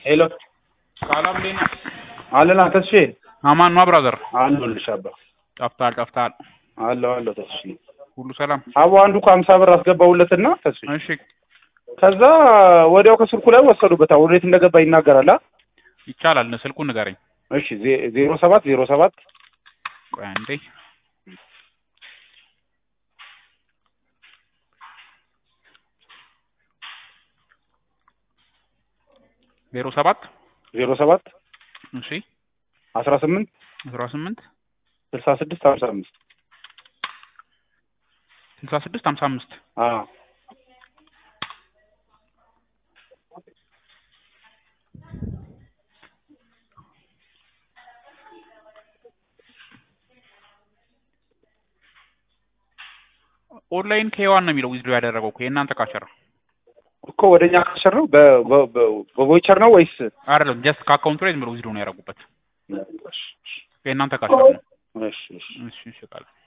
ሄሎ ሰላም እንዴት ነህ? አለን ተስፌ አማን ነው ብራዘር? አለሁልሽ አባ ጠፍተሃል ጠፍተሃል። አለሁ አለሁ ተስፌ ሁሉ ሰላም? አቦ አንዱ እኮ ሀምሳ ብር አስገባሁለትና ተስፌ እሺ ከዛ ወዲያው ከስልኩ ላይ ወሰዱበት ወዴት እንደገባ ይናገራል አ ይቻላል። ስልኩን ንገረኝ። እሺ ዜ- ዜሮ ሰባት ዜሮ ሰባት ቆይ አንዴ ዜሮ ሰባት ዜሮ ሰባት እሺ አስራ ስምንት አስራ ስምንት ስልሳ ስድስት ሀምሳ አምስት ስልሳ ስድስት ሀምሳ አምስት አዎ ኦንላይን ከዋን ነው የሚለው ዊዝዶ ያደረገው እኮ የእናንተ ካሸር እኮ ወደኛ ካሸር ነው በ- በ- በ- በቮይቸር ነው ወይስ አይደለም። ጀስት ከአካውንቱ ላይ ዝም ብሎ ዊዝዶ ነው ያደረጉበት። የእናንተ ካሸር ነው። እሺ እሺ እሺ እሺ ቃል